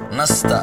nasta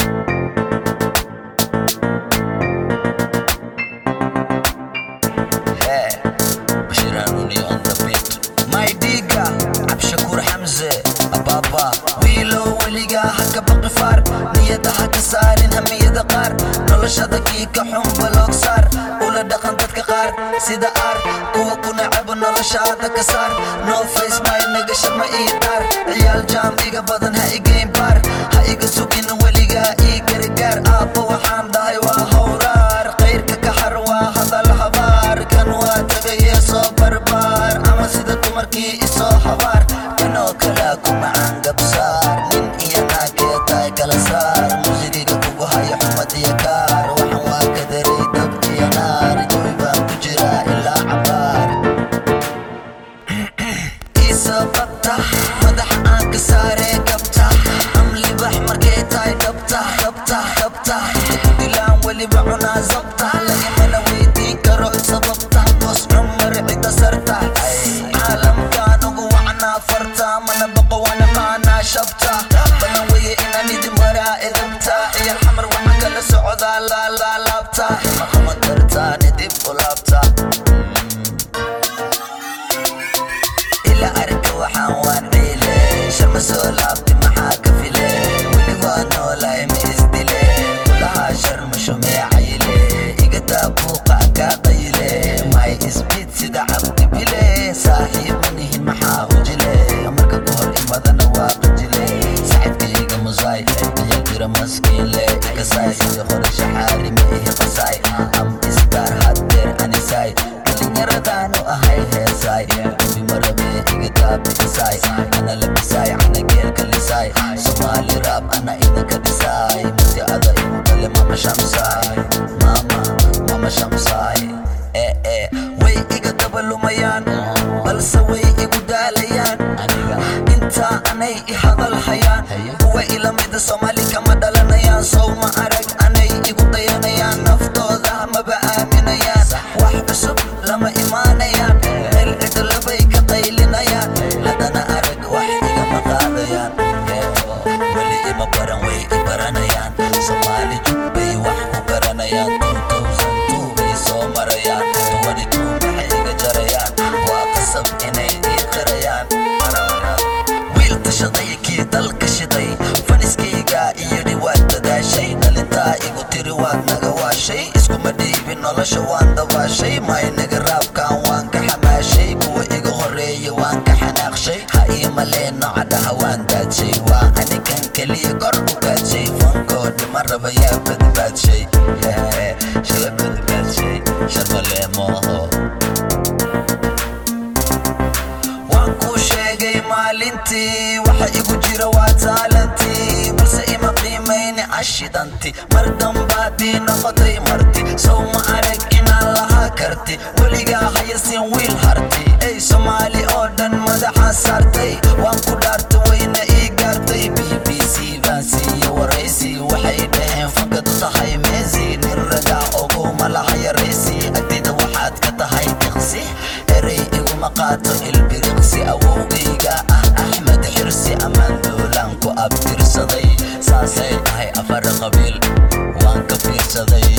Hey, Bashir Haruni on the beat. My diga, Abshakur Hamze, Ababa. Wilo weliga haka baqi far, niyada haka saarin hamiyada qaar. Noloshada kiika xun baloog saar, ula dhaqan dadka qaar sida aar. Kuwa ku necebo noloshaada ka saar. No face my nagasha ma ii dhaar. Ciyaal jaam iga badan ha igayn baar. Ha iga sugin weliga ii gargaar. Aabba waxaan dhahay waa howraar. Qayrka ka har waa hadal habaar. Kan waa tagaye soo barbaar. Ama sida dumarkii isoo habaar. Kanoo kala ku macaan gabsaar. Nin iyo naagee tahay kala saar. Muusigiga kugu haya xumad iyo kaar. Waxaan waa kadaray dab iyo naar. Jawi baan ku jiraa ilaa cabaar. Isa qabta madaxa aan ka saare gabta amli bax markay tahay dhabta dhabta dhabta dilaan weliba cunaa zabta lagamana weydiin karo sababta boos cumar cida sarta caalamkaan ugu wacnaa farta mana baqo wana maanaa shabta balan weye inaan idin maraa edabta iyo xamar waxa kala socdaa laalaalaabta maqama kartaani dib u laabta ila arka waxaan waan ciile sharma soo laabti maxaa ka file weli waa noolahay ma isdile kulahaa sharma shumee cayile iga daa buuqa kaa qayile may isbid sida cabdi bile saaxiibanihin maxaa hujile marka ka hor imadana waa qajile saxibkayga musaay ayal jira maskiinle ikasaay iyo hore shaxaari ma ihi qasaay am isdaar haddeer anisaay dhalinyaradaanu ahay heesaay abi marabe iga daabiisaay ana labisaay ana geelka lisaay somaali raab ana idinka dhisaay mudi ada igu dhale mama shamsaay mama mama shamsaay ee ee way iga dabalumayaan balse way igu daalayaan intaa anay i hadal hayaan kuwa ila mida soomaali kama dhalanayaan sow ma arag anay igu dayanayaan naftooda maba aaminayaan wax cusub lama imaanayaan meel cidlabay ka qaylinayaan haddana arag wax igama qaadayaan Eebo, weli ima baran way i baranayaan soomaali jubbay wax ku garanayaan 2002 bay soo marayaan 22 maxay iga jarayaan waa qasab inay ii qirayaan wiil tashaday kii dalka shiday faniskayga iyo dhiwaad dadaashay dhalintaa igu tiri waad naga waashay iskuma dhiibin nolosha waan dabaashay maynaga raabkan waan ka xamaashay kuwa iga horeeya waan ka xanaaqshay ha ii maleeno cadhaha waan daadshay waa anigan keliya kor u gaadshay fankoo dhima raba yaa badbaadshay shala badbaadshay sharmaleemooho waan kuu sheegay maalintii waxa igu jira waa taalantii balse ima qiimayni cashidanti mar dambaadii noqotay marti sow ma arag inaan lahaa karti weligaa hayasin wiil harti ey soomaali oo dhan madaxa saartay waan ku dhaarta wayna ii gaartay b b c baan siiye waraysi waxay dhaheen fakadu tahay meesi nin ragaa oguma laha yaraysi agtida waxaad ka tahay diqsi erey iguma qaato ilbiriqsi awowgayga ah axmed xirsi ammaan doolaan ku abtirsaday saasay tahay afar qabiil waan ka fiirsaday